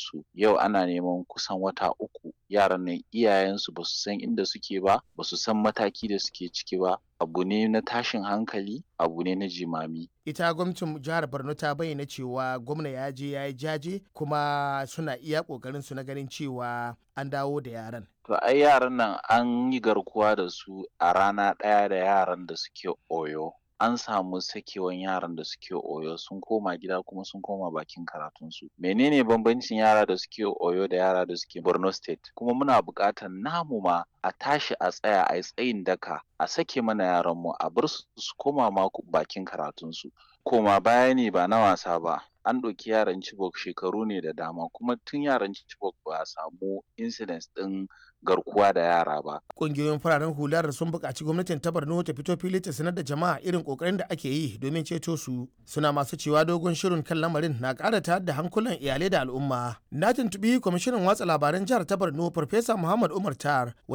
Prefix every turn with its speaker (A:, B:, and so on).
A: su yau ana neman kusan wata uku yaran nan iyayensu ba su san inda suke ba ba su san mataki da suke ciki ba abu ne na tashin hankali abu ne na jimami
B: ita gwamnatin jihar borno ta bayyana cewa gwamna ya je ya yi jaje kuma suna iya kokarin su na ganin cewa an dawo da yaran
A: to ai yaran nan an yi garkuwa da su a rana ɗaya da yaran da suke oyo an samu sakewan yaran da suke oyo sun koma gida kuma sun koma bakin karatunsu menene bambancin yara da suke oyo da yara da suke borno state kuma muna buƙatar namu ma a tashi a tsaya a tsayin daka a sake mana yaranmu a bar su su koma ma bakin karatunsu koma baya ne ba na wasa ba an ɗauki yaran Chibok shekaru ne da dama kuma tun yaran Chibok ba a samu incidents ɗin garkuwa da yara ba.
B: Ƙungiyoyin fararen hular sun buƙaci gwamnatin ta Borno ta fito fili ta sanar da jama'a irin ƙoƙarin da ake yi domin ceto su. Suna masu cewa dogon shirin kan lamarin na ƙara tayar da hankulan iyalai da al'umma. Na tuntuɓi kwamishinan watsa labaran jihar ta Borno Farfesa Muhammad Umar Tar